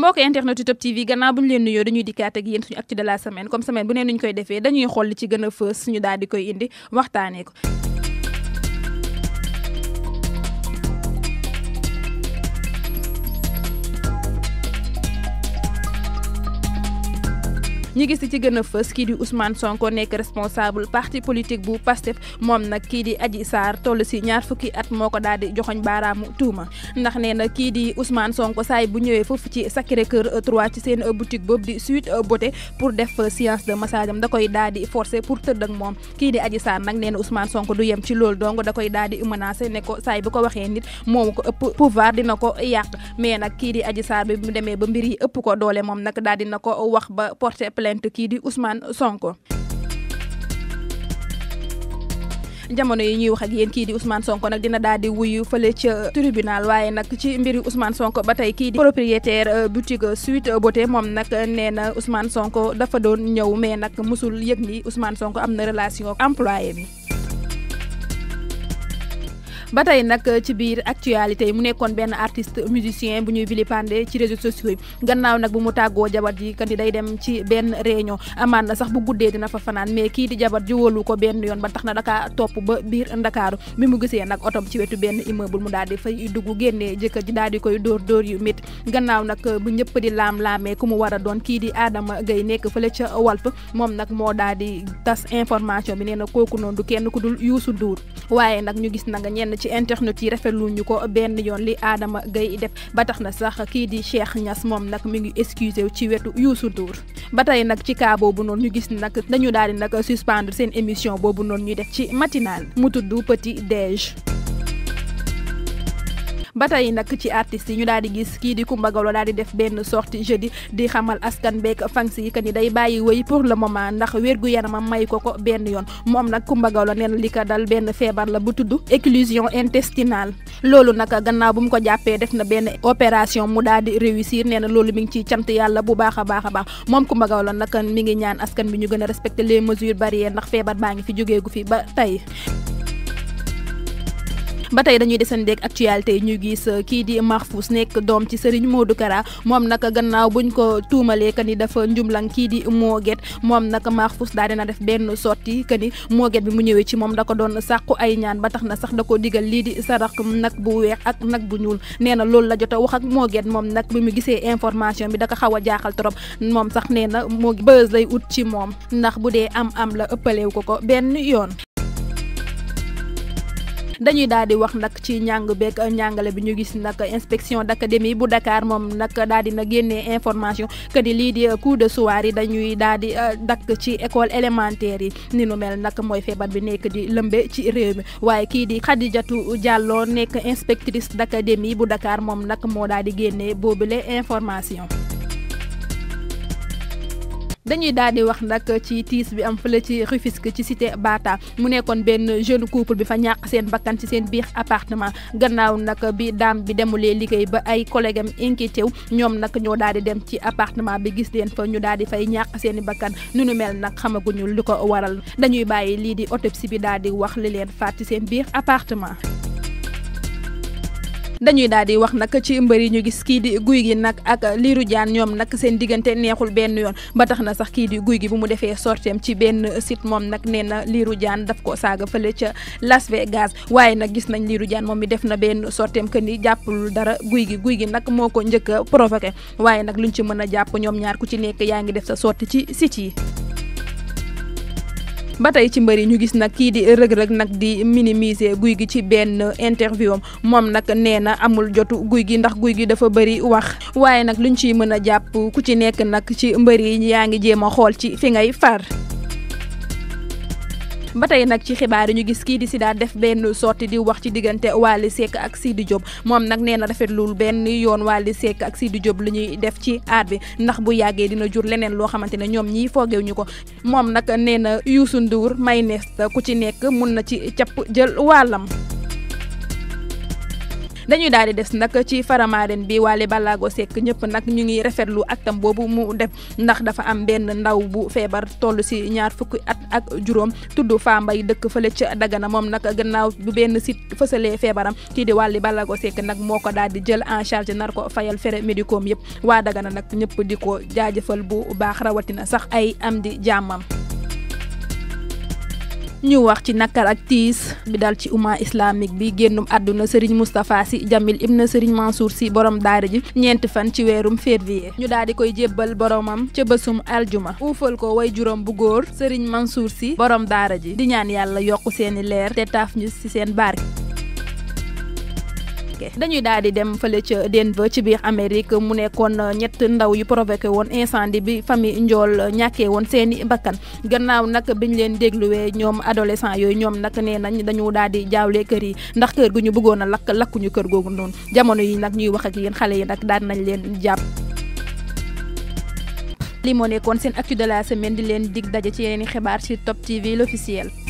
mbokk internet yu Top TV gannaaw bu ñu leen nuyoo dañuy dikkaat ak yéen suñu actu de la semaine comme semaine bu ne ñu koy defee dañuy xool li ci gën a fës suñu daal di koy indi waxtaanee ko. ñi gis ci gën a fës kii di Ousmane Sonko nekk responsable parti politique bu PASTEF moom nag kii di Adji Sarr toll si ñaar fukki at moo ko daal di joxoñ baaraamu tuuma ndax nee na kii di Ousmane Sonko saay bu ñëwee foofu ci Sacré Cœur 3 ci seen boutique boobu di Sweet Beauté pour def séance de massage am da koy daal di forcer pour tëdd ak moom kii di Adji Sarr nag nee na Ousmane Sonko du yem ci loolu donc da koy daal di menacer ne ko saay bu ko waxee nit moomu ko ëpp pouvoir dina ko yàq mais nag kii di Adji Sarr bi mu demee ba mbir yi ëpp ko doole moom nag daal dina ko wax ba porter plainte kii di Ousmane Sonko jamono yi ñuy wax ak yéen kii di Ousmane Sonko nag dina daal di wuyu fële ca tribunal waaye nag ci mbiri Ousmane Sonko ba tey kii di propriétaire boutique Sweet Beauté moom nag nee na Ousmane Sonko dafa doon ñëw mais nag musul yëg ni Ousmane Sonko am na relation employé bi ba tey nag ci biir actualité yi mu nekkoon benn artiste musicien bu ñuy vilipender ci réseaux sociaux yi gannaaw nag bu mu tàggoo jabar ji kan day dem ci benn réunion amaan na sax bu guddee dina fa fanaan mais kii di jabar ji wóolu ko benn yoon ba tax na dakaa topp ba biir ndakaaru bi mu gisee nag otom ci wetu benn immeuble mu daal di fay dugg génnee jëkkër ji daal di koy dóor dóor yu métti gannaaw nag bu ñëpp di laam-laamee ku mu war a doon kii di Adama Gaye nekk fële ca Walf moom nag moo daal di tas information bi nee na kooku noonu du kenn ku dul Youssou Ndour waaye nag ñu gis na nga ñenn ci internet yi rafetlu ñu ko benn yoon li Adama Gaye def ba tax na sax kii di Cheikh Niass moom nag mi ngi excusé ci wetu Youssou Ndour ba tey nag ci cas boobu noonu ñu gis nag dañu daal di nag suspendre seen émission boobu noonu ñuy def ci matinal mu tudd Petit Déj ba tey nag ci artistes yi ñu daal di gis kii di Coumba Gawlo daal di def benn sortie jeudi di xamal askan beeg fans yi que ni day bàyyi wéy pour le moment ndax wérgu yaramam may ko ko benn yoon moom nag Coumba Gawlo nee na li ko dal benn feebar la bu tudd éclosion intestinale loolu nag gannaaw bu mu ko jàppee def na benn opération mu daal di réussir nee na loolu mi ngi ciy cant yàlla bu baax a baax a baax moom Coumba Gawlo nag mi ngi ñaan askan bi ñu gën a respecter les mesures barrières ndax feebar baa ngi fi jógeegu fi ba tey ba tey dañuy desandeeg actualité yi ñu gis kii di Mahfous nekk doom ci Serigne Modou Kara moom nag gannaaw buñ ko tuumalee que ni dafa njumlang kii di Moget moom nag Mahfous daal dina def benn sortie que ni Moget bi mu ñëwee ci moom da ko doon sàqu ay ñaan ba tax na sax da ko digal lii di sarax nag bu weex ak nag bu ñuul nee na loolu la jot a wax ak Moget moom nag bi mu gisee information bi da ko xaw a jaaxal trop moom sax nee na moo bës lay ut ci moom ndax bu dee am am la ëppalew ko ko benn yoon dañuy daal di wax nag ci njàng beeg njàngale bi ñu gis nag inspection d'académie bu Dakar moom nag daal di na génnee information que ni lii di cours de soir yi dañuy daal di dakk ci école élémentaire yi ni nu mel nag mooy feebar bi nekk di lëmbe ci réew mi waaye kii di Khadijatou Diallo nekk inspectrice d'académie bu Dakar moom nag moo daal di génnee boobule information. dañuy daal di wax nag ci tiis bi am fële ci Rufisque ci cité Bata mu nekkoon benn jeune couple bi fa ñàkk seen bakkan ci seen biir appartement gannaaw nag bi daam bi demulee liggéey ba ay collègue am inquiété wu ñoom nag ñoo daal di dem ci appartement bi gis leen fa ñu daal di fay ñàkk seen i bakkan nu nu mel nag xamaguñu lu ko waral dañuy bàyyi lii di autopsie bi daal di wax li leen faat ci seen biir appartement. dañuy daal di wax nag ci mbër yi ñu gis kii di guy gi nag ak liiru jaan ñoom nag seen diggante neexul benn yoon ba tax na sax kii di guy gi bu mu defee sorteem ci benn site moom nag nee na liiru jaan daf ko saaga fële ca Las Vegas waaye nag gis nañ liiru jaan moom mi def na benn sorteem que ni jàppul dara guy gi guy gi nag moo ko njëkk a provoqué waaye nag luñ ci mën a jàpp ñoom ñaar ku ci nekk yaa ngi def sa sortie ci site yi. ba tey ci mbëri ñu gis nag kii di rëg-rëg nag di minimiser guy gi ci benn interview am moom nag nee na amul jotu guy gi ndax guy gi dafa bëri wax waaye nag luñ ciy mën a jàpp ku ci nekk nag ci mbëri yi yaa ngi jéem a xool ci fi ngay far. ba tey nag ci xibaar yi ñu gis kii di Sida def benn sortie di wax ci diggante Wally Seck ak Sidi Diop moom nag nee na rafetlul benn yoon Wally Seck ak Sidi Diop lu ñuy def ci aar bi ndax bu yàggee dina jur leneen loo xamante ne ñoom ñii foogeew ñu ko moom nag nee na Youssou Ndour may nees ku ci nekk mun na ci capp jël wàllam dañuy daal di des nag ci Faramaren bi Wally Ballago Seck ñëpp nag ñu ngi rafetlu aktam boobu mu def ndax dafa am benn ndaw bu feebar toll si ñaar fukki at ak juróom tudd Fambaye dëkk fële ca Dagana moom nag gannaaw bu benn site fësalee feebaram kii di Wally Ballago Seck nag moo ko daal di jël en charge nar ko fayal fere médicaux yëpp waa Dagana nag ñëpp di ko jaajëfal bu baax rawatina sax ay am di jàmmam ñu wax ci nakar ak tiis bi dal ci umma islamique bi génnum àdduna Serigne Moustapha Sy Jamil ibn Serigne Mansour Sy borom daara ji ñeenti fan ci weerum février ñu daal di koy jébbal boromam ca bésum aljuma uufal ko way juróom bu góor Serigne Mansour Sy borom daara ji di ñaan yàlla yokk seeni leer te taaf ñu ci seen barke dañuy daal di dem fële ca Denver ci biir Amérique mu nekkoon ñett ndaw yu provoqué woon incendie bi famille Njool ñàkkee woon seeni bakkan gannaaw nag biñ leen dégluwee ñoom adolescent yooyu ñoom nag nee nañ dañu daal di jaawle kër yi ndax kër gu ñu bëggoon a lakk lakkuñu kër googu noonu jamono yi nag ñuy wax ak yéen xale yi nag daan nañ leen jàpp. li moo nekkoon seen actu de la semaine di leen dig daje ci yeneen i xibaar ci Top TV l'officiel